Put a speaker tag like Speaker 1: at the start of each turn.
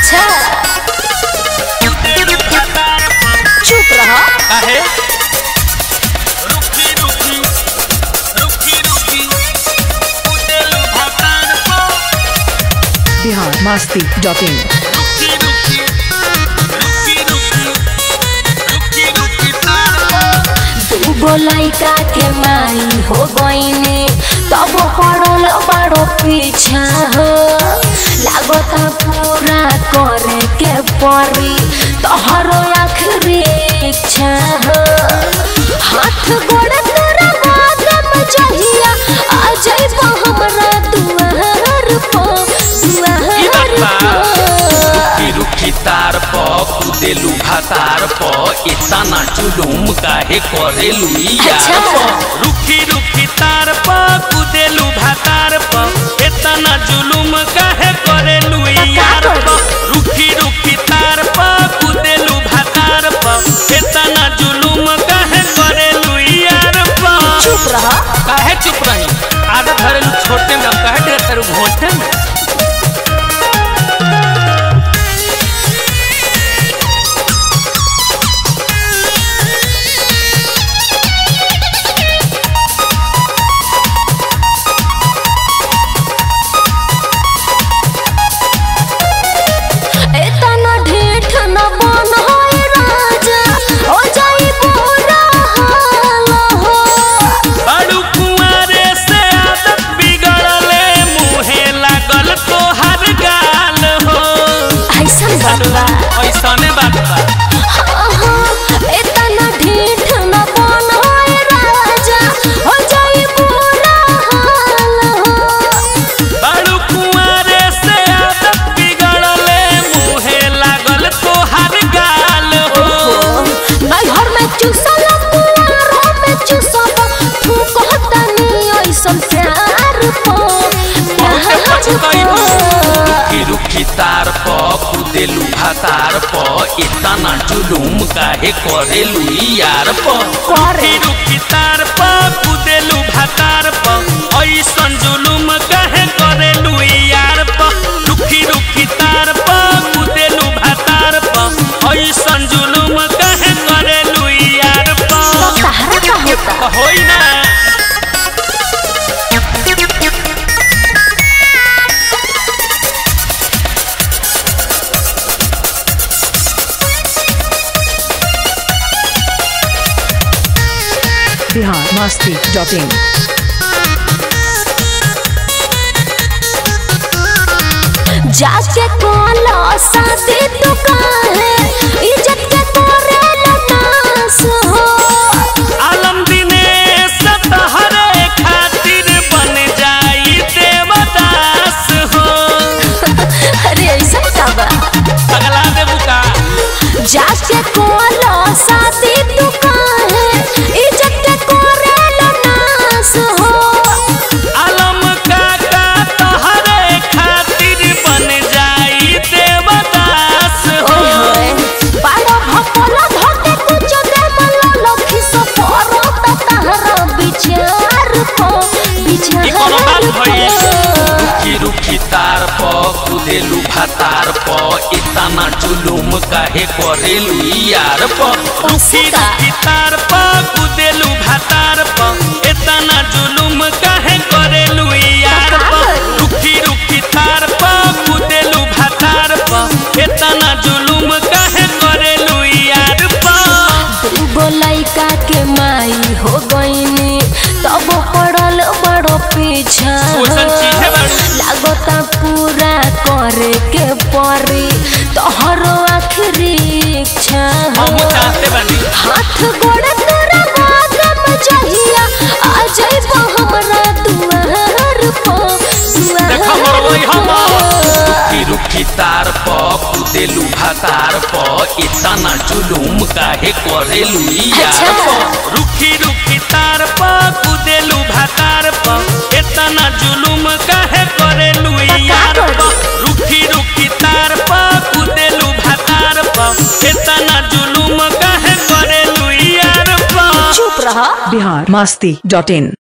Speaker 1: अच्छा चुप रहा
Speaker 2: काहे रुकी रुकी रुकी रुकी उदेलु भतार को
Speaker 3: बिहार मस्ती डॉट इन
Speaker 2: रुकी रुकी रुकी रुकी रुकी रुकी तार को
Speaker 1: दूगो लइका के माई हो गईनी तब पड़ल बड़ो पीछा हो लागता पूरा करे के परी तोहरो आखिरी इच्छा हो हाथ गोड़ तेरा बादम जहिया आ जाइबो हमरा दुआर पर
Speaker 2: ई बात
Speaker 1: दुआर
Speaker 2: बा।
Speaker 1: पर
Speaker 2: रुकी रुकी तार प कुदेलु भातार प इतना जुलुम काहे करेलु यार
Speaker 1: अच्छा।
Speaker 2: प रुकी रुकी तार प कुदेलु भातार प इतना जुलुम काहे करेलु यार प रुकी रुकी तार प कुदेलु भातार प इतना जुलुम काहे करेलु यार प
Speaker 1: चुप रहा
Speaker 2: काहे चुप रही आदत धरेलु छोटे में हम काहे ढेर करू घोटे में
Speaker 1: एतना ढेठ न बन होए राजा हो जाई पूरा हाल हो
Speaker 2: बड़ू कुंवारे से आदत बिगड़ले मुहे लागल तोहर गाल हो
Speaker 1: ऐसन बात बा
Speaker 2: ऐसने बात बा
Speaker 1: आहा, एतना ढेठ न बन होए राजा हो जाई पूरा हाल हो
Speaker 2: बड़ू कुंवारे से आदत बिगड़ले मुहे लागल तोहर गाल हो
Speaker 1: नैहर में चूसल पुआरो में चूसब तू कहता नहीं ऐसन प्यार पो
Speaker 2: बहुते पछतैबू
Speaker 1: प्यार
Speaker 2: रुकी रुकी तार प कुदेलु भातार प इतना जुलुम काहे करेलु यार प
Speaker 1: करे।
Speaker 2: रुकी रुकी तार प कुदेलु भातार प ऐसन जुलुम काहे करेलु यार प रुकी रुकी तार प कुदेलु भातार प ऐसन जुलुम काहे करेलु यार प
Speaker 1: तो सहारा का होता
Speaker 2: होई ना
Speaker 3: बिहार मस्ती डॉट इन
Speaker 1: जाके कोलो साथी तू काहे इज्जत के तोरे नास हो
Speaker 2: आलम दिनेश तहरे खातिर बन जाई देवदास हो
Speaker 1: अरे ऐसा का बा
Speaker 2: अगला देबू का
Speaker 1: जाके कोलो साथी तू काहे इज्जत के तोरे नास हो
Speaker 2: आलम काका तहरे खातिर बन जाई देवदास हो
Speaker 1: ओए होए बाड़ो भपला धके कुछ दे मलो लखी सो परो त तहरा विचार को
Speaker 2: ई कोनो बात
Speaker 1: विचार
Speaker 2: भइल
Speaker 1: को
Speaker 2: रुकी रुकी तार प कुदेलु भातार प इतना जुलुम काहे करेलु यार प रुकी
Speaker 1: का?
Speaker 2: रुकी तार प कुदेलु भातार प इतना जुलुम काहे करेलु यार प रुकी रुकी तार प कुदेलु भातार प इतना जुलुम काहे करेलु यार प
Speaker 1: दूगो लइका के माई हो गईनी तब पड़ल बड़ो पीछा
Speaker 2: ओइसन चीजे बाड़ू।
Speaker 1: लागता पूरा करे के परी तोहरो आखिरी इच्छा
Speaker 2: हम चाहते बानी
Speaker 1: हाथ गोड़ तेरा बादम जहिया आ जाइबो हमरा दुआर पर
Speaker 2: देखा मरवई हम
Speaker 1: दुआर
Speaker 2: रुकी रुकी तार प कुदेलु भातार प इतना जुलुम काहे करेलु यार
Speaker 1: अच्छा।
Speaker 2: प रुकी रुकी तार प कुदेलु भातार प इतना जुलुम काहे करेलु यार प रुकी रुकी तार प कुदेलु भातार प इतना जुलुम काहे करेलु यार प
Speaker 1: चुप रहा
Speaker 3: बिहार मस्ती डॉट इन